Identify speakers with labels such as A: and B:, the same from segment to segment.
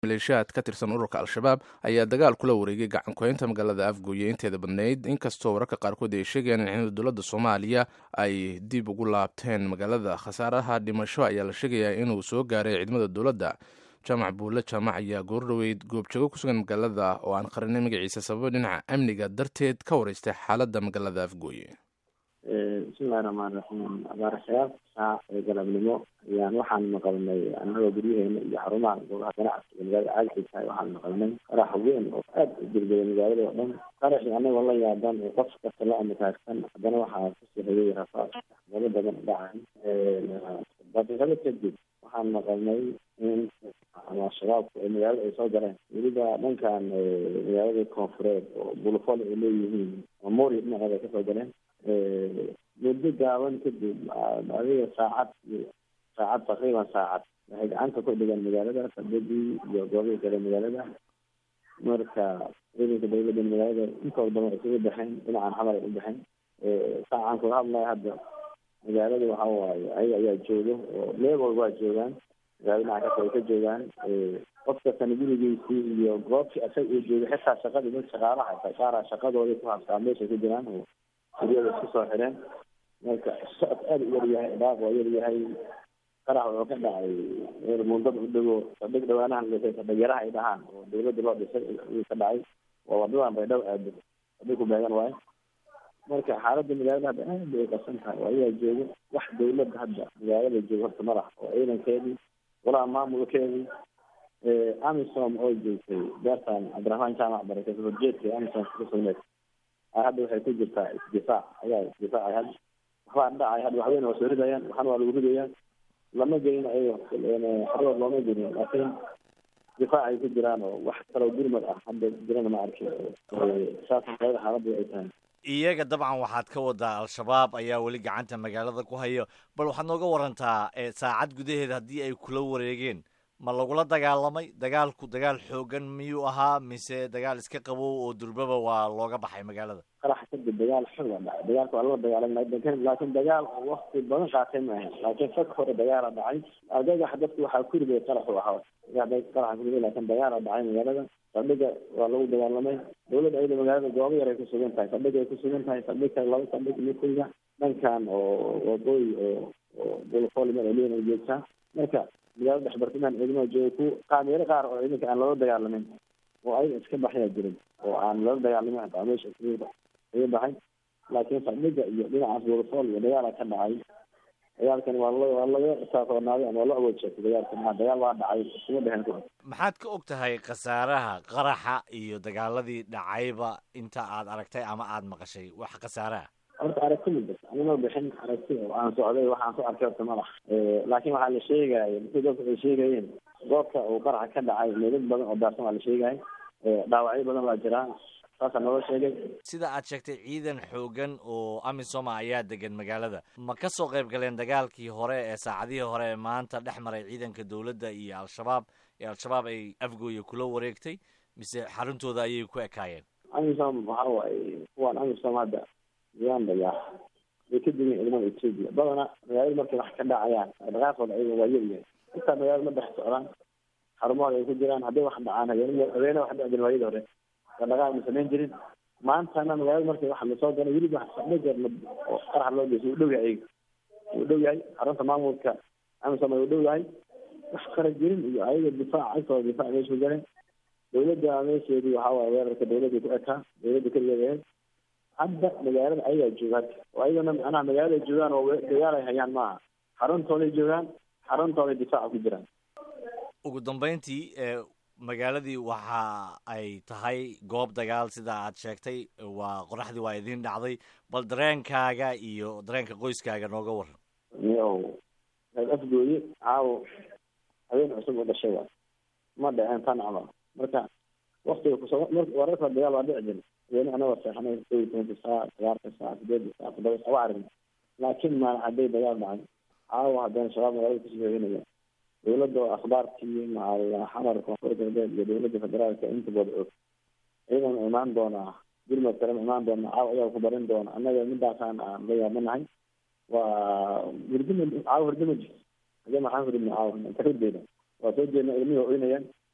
A: maleeshiyaad ka tirsan ururka al-shabaab ayaa dagaal kula wareegay gacankuhaynta magaalada afgooye inteeda badnayd inkastoo wararka qaarkood ay sheegayaan in ciidamada dowladda soomaaliya ay dib ugu laabteen magaalada khasaaraha dhimasho ayaa la sheegayaa inuu soo gaaray ciidamada dowladda jaamac buulle jaamac ayaa goordhoweyd goobjoogo ku sugan magaalada oo aan qarinay magaciisa sababo dhinaca amniga darteed ka wareystay xaaladda magaalada afgooye
B: bismillahi raxmaan raxiim abaaraxyaal saac ee galabnimo ayaan waxaan maqalnay annagoo guryaheena iyo xarumaha goobaha ganacsiga magaalada caagxiisa waxaan maqalnay qarax weyn oo aada u degdegay magaalada oo dhan qaraxii anagoo la yaaban oo qof kasta la amakaagsan haddana waxaa kusii hayay rafaad galo badan dhacay daqiiqado kadib waxaan maqalnay in ama shabaabku ay magaalada ay soo galeen weliba dhankan magaalada koonfureed oo bulufol ay leeyihiin mamori dhinaceeda ay kasoo galeen muddo gaaban kadib adiga saacad saacad taqriiban saacad waxay gacanta ku dhigaan magaalada sadadii iyo goobihii kale magaalada marka ciidanka dawladda magaalada intooda badan isugu baxeen dhinacan xamar ay u baxeen saacan kula hadlaya hadda magaalada waxa waaye ayaga ayaa jooga oo leebol waa joogaan magaalada dhinaca kasta ay ka joogaan qof kastana gurigiisii iyo goobtii asaga uu joogay xitaa shaqadii dad shaqaalaha xitaa qaara shaqadoodii ku habsaa meeshay ku jiraan oo guryada isku soo xireen marka socod aada u yaryahay dhaaq waa yaryahay qarax wuxuu ka dhacay meel mundada u dhego sadhig dhawaanahan dhisay sadhigyaraha ay dhahaan oo dawladda loo dhisay ayuu ka dhacay waa wadadan baydhabo aado sadhig ku beegan waayo marka xaaladda magaalada hadda aad bay qasan tahay oo ayaa jooga wax dawladda hadda magaalada jooga horta ma laha oo ciidankeedii walaa maamulkeedii amisom oo joogtay beertan cabdiraxmaan jaamac barake horjeedka amisom kusugneed hadda waxay ku jirtaa isdifaac ayaa isdifaacay hadda waxbaa dhacay hadda waxweyn waa soo ridayaan waxana waa lagu ridayaan lama gelin ayago xarood looma gelin laakiin difaac ay ku jiraan oo wax kaloo gurmad ah hadda jirana ma arkin saas magaalada xaaladda ay tahay
C: iyaga dabcan waxaad ka wadaa al-shabaab ayaa weli gacanta magaalada ku hayo bal waxaad nooga warantaa saacad gudaheed haddii ay kula wareegeen ma lagula dagaalamay dagaalku dagaal xoogan miyuu ahaa mise dagaal iska qabow oo durbaba waa looga baxay magaalada
B: qarax kadib dagaal xog waa dhacay dagaalka waa lala dagaalamay laakiin dagaal oo wakti badan qaatay ma ahayn laakiin fag hore dagaala dhacay argagax dadku waxaa ku riday qaraxu ahaa qaraxa ku riday laakiin dagaala dhacay magaalada saldhiga waa lagu dagaalamay dawladda ayada magaalada goobo yar ay ku sugan tahay saldhig ay ku sugan tahay saldhig kale laba saldhig iyo kuliga dhankan oo waqooyi oo oo bulfolmer ay leeyihin ay joogtaa marka magaalada dhexbartimaan ciidamada jooga ku qaameelo qaar oo ciidanka aan loola dagaalamin oo ayaga iska baxyaa jirin oo aan loola dagaalamin hataa meesha iga baxay laakiin saldhiga iyo dhinacaas bulufol iyo dagaala ka dhacay dagaalkan waa la waa laga saasoonaaday ama waa la awood sheegtay dagaalka maa dagaal waa dhacay isuma dhehen ku
C: maxaad ka og tahay khasaaraha qaraxa iyo dagaaladii dhacayba inta aad aragtay ama aad maqashay wax khasaaraha
B: horta aragti ma jirto anima bixin aragti oo aan socday waxaan ku arkay horta malax laakiin waxaa la sheegaya dadku dadku ay sheegayeen goobta uu qaraxa ka dhacay meedad badan oo daarsan waa la sheegaya dhaawacyo badan waa jiraa saasaa naloo sheegay
C: sida aad sheegtay ciidan xoogan oo amisoma ayaa degan magaalada ma ka soo qayb galeen dagaalkii hore ee saacadihii hore ee maanta dhex maray ciidanka dowladda iyo al-shabaab ee al-shabaab ay afgooye kula wareegtay mise xaruntooda ayay ku ekaayeen
B: amisom waxa waaye kuwaan amisom hadda uganda yaa way ka degan ciidamada ethiopia badana magaalada markay wax ka dhacayaan dhaqaaqooda ayaga waa yaryahay intaa magaalada ma dhex socdaan xarumahooda ay ku jiraan hadday wax dhacaan habeen habeene wax dhici jirin waayadii hore dhaqaaq ma samayn jirin maantana magaalada markay wax lasoo galay weliba sadhajeer oo qarax loo geysa wuu dhow yahay ayaga wuu dhow yahay xarunta maamulka amisom ay u dhow yahay wax qara jirin iyo ayaga difaac agtooda difaac meesha ku galeen dawladda meesheedii waxaa waaye weerarka dawladda ku ekaa dawladda keligeed ahayd hadda magaalada ayagaa jooga hadda oo ayagana macnaha magaalada joogaan oo dagaal ay hayaan maaha xaruntooday joogaan xaruntooday difaaca ku jiraan
C: ugu dambeyntii magaaladii waxa ay tahay goob dagaal sida aad sheegtay waa qoraxdii waa idiin dhacday bal dareenkaaga iyo dareenka qoyskaaga nooga waran
B: miyow afgooye caawo habeen cusub u dhashay waa ma dhaceen tan camal marka waktiga kusoo wararka dagaal waa dhici jira weli anagoo seexanay kow iyo tobanka saac sagaarka saac sideedka saac toddoba saac waa aragna laakiin maalin hadday dagaal dhacay caawa haddana shabaab magaalada kusoo helinaya dawladda oo akhbaartii macal xamar koonfur galbeed iyo dawladda federaalka inta bada og ciidan imaan doonaa gurmad kalena imaan doona caawa ayaa ku barin doona annaga midaasaan aan la yaabanahay waa hurdima caawa hurdima jirto hade maxaan hurdina caawa inta hurdeeda waa soo jeedna ilmihii oynayaan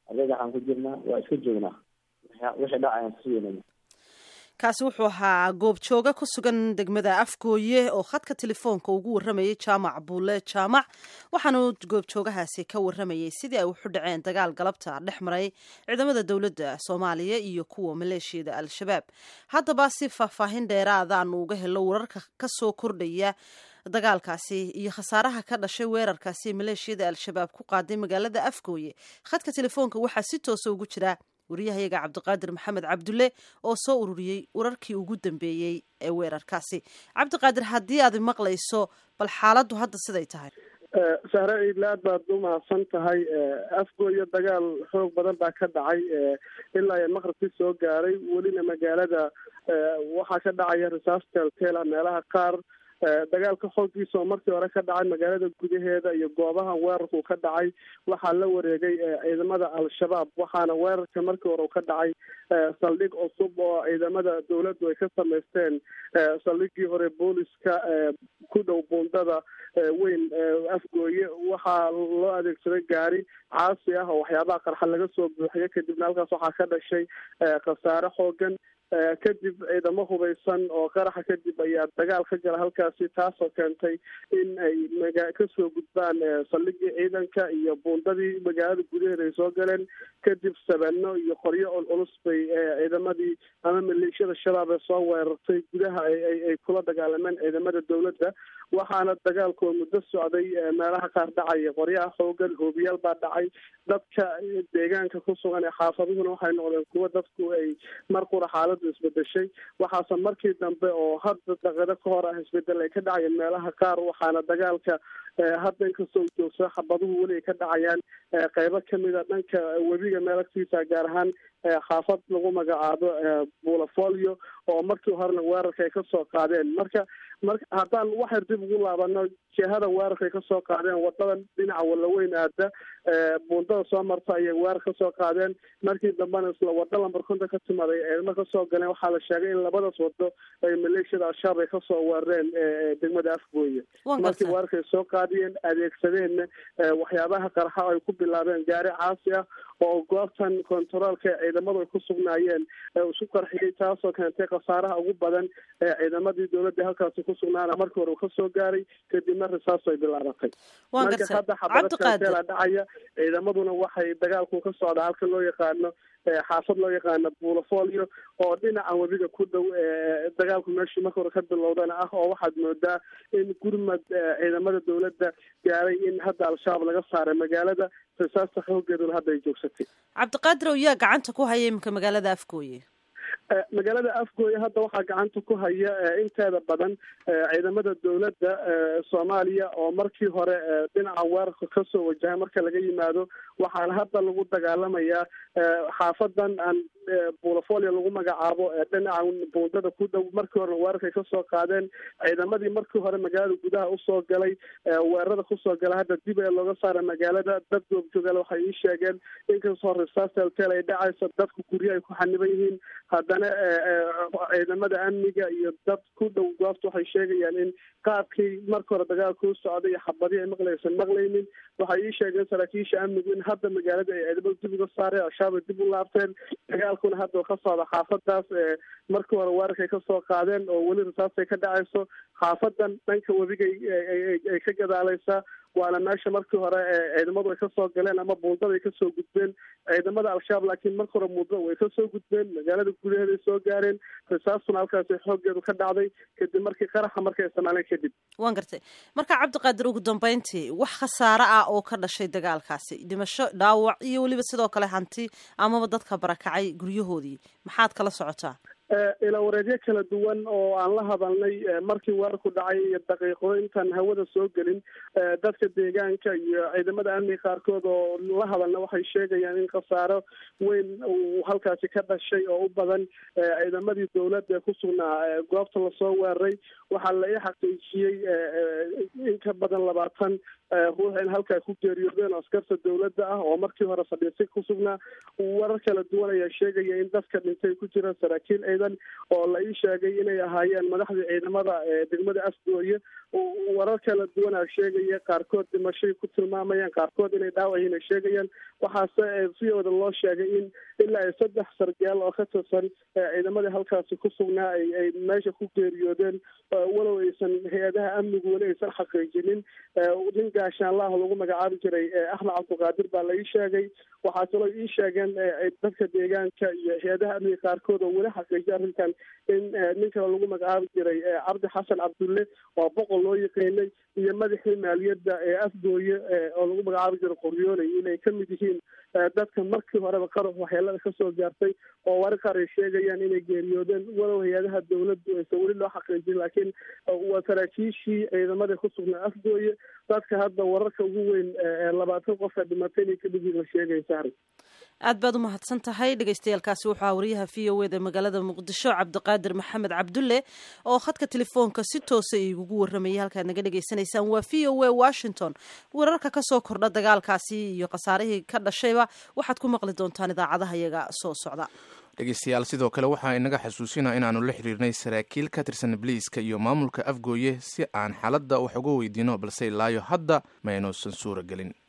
B: ardayda waxaan ku jirnaa waa iska joognaa wixii dhac ayaan kusugeynayna
D: kaasi wuxuu ahaa goobjooga ku sugan degmada afgooye oo khadka telefoonka ugu warramayay jaamac buule jaamac waxaanu goobjoogahaasi ka warramayay sidii ay wuxu dhaceen dagaal galabta dhex maray ciidamada dowladda soomaaliya iyo kuwa maleeshiyada al-shabaab haddaba si faahfaahin dheeraadaanu uga helo wararka ka soo kordhaya dagaalkaasi iyo khasaaraha ka dhashay weerarkaasi maleeshiyada al-shabaab ku qaaday magaalada afgooye khadka telefoonka waxaa si toosa ugu jira wariyahayaga cabdiqaadir maxamed cabdulle oo soo ururiyey wararkii ugu dambeeyey ee weerarkaasi cabdiqaadir haddii aad maqlayso bal xaaladdu hadda siday tahay
E: sahre ciidle aad baad u mahadsan tahay afgooyo dagaal xoog badan baa ka dhacay ilaa iyo maqribkii soo gaaray welina magaalada waxaa ka dhacaya risaas teelteela meelaha qaar dagaalka xooggiisa oo markii hore ka dhacay magaalada gudaheeda iyo goobaha weerarku ka dhacay waxaa la wareegay ciidamada al-shabaab waxaana weerarka markii hore u ka dhacay saldhig cusub oo ciidamada dowladdu ay ka samaysteen saldhigii hore booliska ku dhow buundada weyn afgooye waxaa loo adeegsaday gaari caasi ah oo waxyaabaha qarxa laga soo buuxiyo kadibna halkaas waxaa ka dhashay khasaare xoogan kadib ciidamo hubaysan oo qaraxa kadib ayaa dagaal ka gala halkaasi taasoo keentay in ay maga kasoo gudbaan saldhigii ciidanka iyo buundadii magaalada gudaheeda ay soo galeen kadib sabano iyo qoryo culculus bay ciidamadii ama maleeshiyada shabaab ee soo weerartay gudaha ay kula dagaalameen ciidamada dowladda waxaana dagaalkoo muddo socday meelaha qaar dhacaya qoryaha xoogan hoobiyaal baa dhacay dadka deegaanka ku sugan ee xaafaduhuna waxay noqdeen kuwo dadku ay mar qura xaaladu isbedeshay waxaase markii dambe oo hadda daqado ka hor ah isbedel ay ka dhacayeen meelaha qaar waxaana dagaalka hadda inkastoo u joogsado xabaduhu weli ay ka dhacayaan qeybo kamida dhanka webiga meel agtiisa gaar ahaan xaafad lagu magacaabo bulafolio oo markii horena weerarka ay kasoo qaadeen marka marka haddaan waxyar dib ugu laabano jihada weerarka ay kasoo qaadeen wadadan dhinaca walaweyn aada buundada soo marta ayay weerar kasoo qaadeen markii dambena isla wado lambar konton ka timaaday ciidamo kasoo galeen waxaa la sheegay in labadaas wado ay maleeshiyada al-shabaab ay kasoo weerareen degmada afgooye markii weerarka ay soo qaadiyeen adeegsadeenna waxyaabaha qarxa ay ku bilaabeen gaari caasi ah oo goobtan kontaroolka ciidamadu ay ku sugnaayeen isu qarxiyey taasoo keentay khasaaraha ugu badan ee ciidamadii dowladda halkaasi ku sugnaana markii hore uu kasoo gaaray kadibna risaas ay bilaabatay marka hadda xabadateela dhacaya ciidamaduna waxay dagaalku ka socdaa halka loo yaqaano xaafad loo yaqaano buulafolio oo dhinaca webiga ku dhow dagaalku meeshii marka hore ka bilowdana ah oo waxaad moodaa in gurmad ciidamada dowladda gaaray in hadda al-shabaab laga saaray magaalada risaasta xoogeeduna hadda ay joogsatay
D: cabdiqaadir yaa gacanta ku haya iminka magaalada afgooye
E: magaalada afgooye hadda waxaa gacanta ku haya inteeda badan ciidamada dowladda soomaaliya oo markii hore dhinaca weerarka kasoo wajahay marka laga yimaado waxaana hadda lagu dagaalamayaa xaafadan aan buulafolio lagu magacaabo dhinaca buundada ku dhow markii horena weerarkay kasoo qaadeen ciidamadii markii hore magaalada gudaha usoo galay weerarada kusoo gala hadda dib ee looga saara magaalada dad goobjoogaale waxay ii sheegeen inkastoo risaas teltel ay dhacayso dadku guryo ay ku xaniban yihiin haddana ciidamada amniga iyo dad ku dhow goobta waxay sheegayaan in qaabkii marka hore dagaalka u socday iyo xabadii ay maqlaysan maqlaynin waxay ii sheegeen saraakiisha amnigu in hadda magaalada ay ciidamada dib uga saareen al-shabaab ay dib u laabteen dagaalkuna hadda ka socda xaafadaas markii hore weerarkay kasoo qaadeen oo weli risaastay ka dhacayso xaafadan dhanka webigay ay ka gadaaleysaa waana meesha markii hore ciidamadu ay kasoo galeen ama buundada ay kasoo gudbeen ciidamada al-shabaab laakiin marka hore muudada way kasoo gudbeen magaalada gudaheeda ay soo gaareen risaastuna halkaasi xooggeedu ka dhacday kadib markii qaraxa markay isticmaaleen kadib
D: waan gartay marka cabdiqaadir ugu dambeyntii wax khasaare ah oo ka dhashay dagaalkaasi dhimasho dhaawac iyo weliba sidoo kale hanti amaba dadka barakacay guryahoodii maxaad kala socotaa
E: ilaa wareedyo kala duwan oo aan la hadalnay markii weerarku dhacay iyo daqiiqo intaan hawada soo gelin dadka deegaanka iyo ciidamada amniga qaarkood oo la hadalna waxay sheegayaan in khasaaro weyn uu halkaasi ka dhashay oo u badan ciidamadii dowladda ee ku sugnaa goobta lasoo weeraray waxaa la ii xaqiijiyey in ka badan labaatan ruux in halkaa ku geeriyoodeen oo askarta dowladda ah oo markii hore fadhiisay ku sugnaa warar kala duwan ayaa sheegaya in dadka dhintay ku jiraan saraakiil ciidan oo la ii sheegay inay ahaayeen madaxda ciidamada degmada afgooye warar kala duwanaa sheegaya qaarkood dhimashay ku tilmaamayaan qaarkood inay dhaawacyiin ay sheegayaan waxaase si wada loo sheegay in ilaa iyo saddex sargaal oo ka tirsan ciidamadii halkaasi ku sugnaa ay ay meesha ku geeriyoodeen walow aysan hay-adaha amnigu weli aysan xaqiijinin nin gaashaanlaah lagu magacaabi jiray axmed cabdiqaadir baa la ii sheegay waxaa kaloo ii sheegeen dadka deegaanka iyo hay-adaha amniga qaarkood oo weli xaqiijiya arrintan in nin kale lagu magacaabi jiray cabdi xasan cabdulle waa boqol loo yaqiinay iyo madaxii maaliyadda ee afgooye oo lagu magacaabi jiray qoryooley inay ka mid yihiin dadka markii horeba qarax waxyeelada kasoo gaartay oo wari qaar ay sheegayaan inay geeriyoodeen walow hay-adaha dawladdu aysan weli loo xaqiijin laakiin waa saraakiishii ciidamada ku sugnaa afgooye dadka hadda wararka ugu weyn labaatan qof ee dhimatay inay kamid yihiin la sheegaya sahri
D: aad baad u mahadsan tahay dhegeystayaaalkaasi wuxuu wariyaha v o eda magaalada muqdisho cabdiqaadir maxamed cabdulle oo khadka telefoonka si toosa igugu waramayay halkaad naga dhegeysanaysaan waa v o a washington wararka kasoo kordha dagaalkaasi iyo khasaarihii ka dhashayba waxaad ku maqli doontaan idaacadaha iyaga soo socda
A: dhegeystayaal sidoo kale waxaa inaga xasuusina inaanu la xiriirnay saraakiil ka tirsan ibliiska iyo maamulka afgooye si aan xaaladda wax uga weydiino balse ilaayo hadda ma aynuusan suura gelin